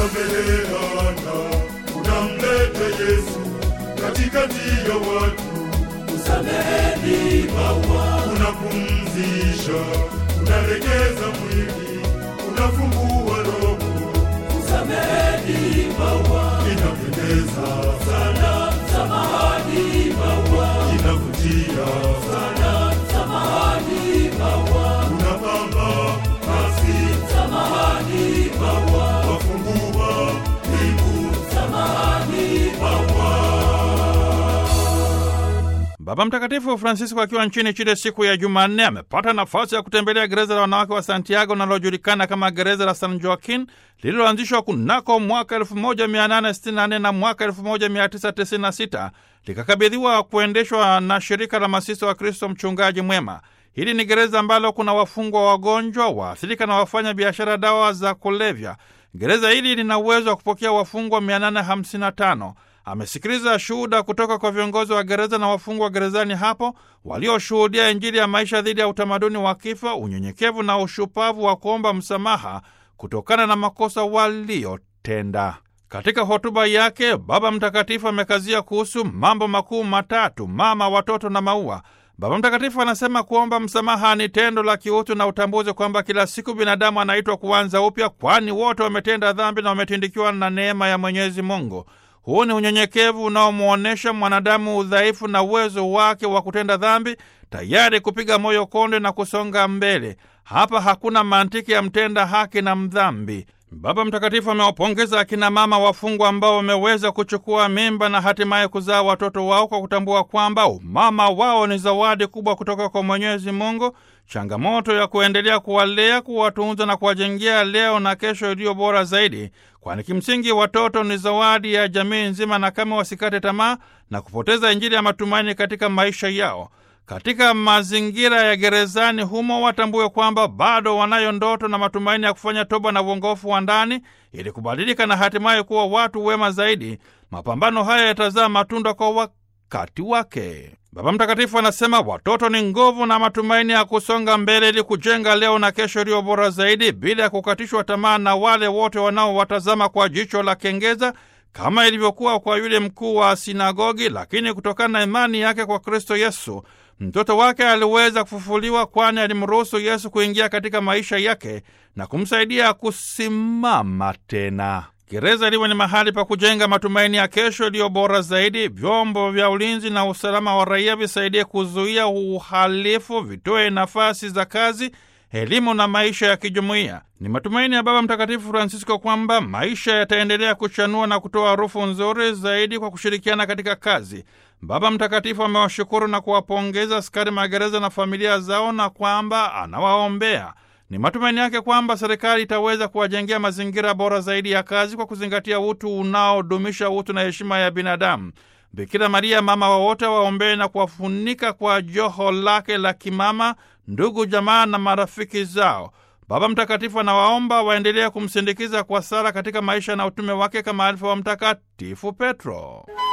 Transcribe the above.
unasameheana, unamleta Yesu katikati ya watu, Sameheni maua, unapumzisha, unalegeza mwili, unafungua roho, sameheni maua, inapendeza sana samahani maua, inavutia sana samahani maua, unapamba nasi samahani maua, wafungua mbingu samahani maua. Baba Mtakatifu Francisco akiwa nchini Chile siku ya Jumanne amepata nafasi ya kutembelea gereza la wanawake wa Santiago linalojulikana kama gereza la San Joaquin lililoanzishwa kunako mwaka 1864 na mwaka 1996 likakabidhiwa kuendeshwa na shirika la masista wa Kristo mchungaji mwema. Hili ni gereza ambalo kuna wafungwa wagonjwa, waathirika na wafanya biashara dawa za kulevya. Gereza hili lina uwezo wa kupokea wafungwa 855. Amesikiliza shuhuda kutoka kwa viongozi wa gereza na wafungwa gerezani hapo walioshuhudia Injili ya maisha dhidi ya utamaduni wa kifo, unyenyekevu na ushupavu wa kuomba msamaha kutokana na makosa waliotenda. Katika hotuba yake, Baba Mtakatifu amekazia kuhusu mambo makuu matatu: mama, watoto na maua. Baba Mtakatifu anasema kuomba msamaha ni tendo la kiutu na utambuzi kwamba kila siku binadamu anaitwa kuanza upya, kwani wote wametenda dhambi na wametindikiwa na neema ya Mwenyezi Mungu. Huu ni unyenyekevu unaomwonyesha mwanadamu udhaifu na uwezo wake wa kutenda dhambi, tayari kupiga moyo konde na kusonga mbele. Hapa hakuna mantiki ya mtenda haki na mdhambi. Baba Mtakatifu amewapongeza akina mama wafungwa ambao wameweza kuchukua mimba na hatimaye kuzaa watoto wao kwa kutambua kwamba umama wao ni zawadi kubwa kutoka kwa Mwenyezi Mungu, changamoto ya kuendelea kuwalea, kuwatunza na kuwajengea leo na kesho iliyo bora zaidi, kwani kimsingi watoto ni zawadi ya jamii nzima, na kama wasikate tamaa na kupoteza Injili ya matumaini katika maisha yao. Katika mazingira ya gerezani humo watambue kwamba bado wanayo ndoto na matumaini ya kufanya toba na uongofu wa ndani ili kubadilika na hatimaye kuwa watu wema zaidi. Mapambano haya yatazaa matunda kwa wakati wake. Baba Mtakatifu anasema watoto ni nguvu na matumaini ya kusonga mbele ili kujenga leo na kesho iliyo bora zaidi, bila ya kukatishwa tamaa na wale wote wanaowatazama kwa jicho la kengeza kama ilivyokuwa kwa yule mkuu wa sinagogi. Lakini kutokana na imani yake kwa Kristo Yesu, mtoto wake aliweza kufufuliwa, kwani alimruhusu Yesu kuingia katika maisha yake na kumsaidia kusimama tena. Gereza liwe ni mahali pa kujenga matumaini ya kesho iliyo bora zaidi. Vyombo vya ulinzi na usalama wa raia visaidie kuzuia uhalifu, vitoe nafasi za kazi, elimu na maisha ya kijumuiya. Ni matumaini ya Baba Mtakatifu Francisco kwamba maisha yataendelea kuchanua na kutoa harufu nzuri zaidi kwa kushirikiana katika kazi. Baba Mtakatifu amewashukuru na kuwapongeza askari magereza na familia zao na kwamba anawaombea. Ni matumaini yake kwamba serikali itaweza kuwajengea mazingira bora zaidi ya kazi kwa kuzingatia utu unaodumisha utu na heshima ya binadamu. Bikira Maria, mama wa wote, waombee na kuwafunika kwa joho lake la kimama ndugu, jamaa na marafiki zao. Baba Mtakatifu anawaomba waendelee kumsindikiza kwa sala katika maisha na utume wake kama alivyo wa Mtakatifu Petro.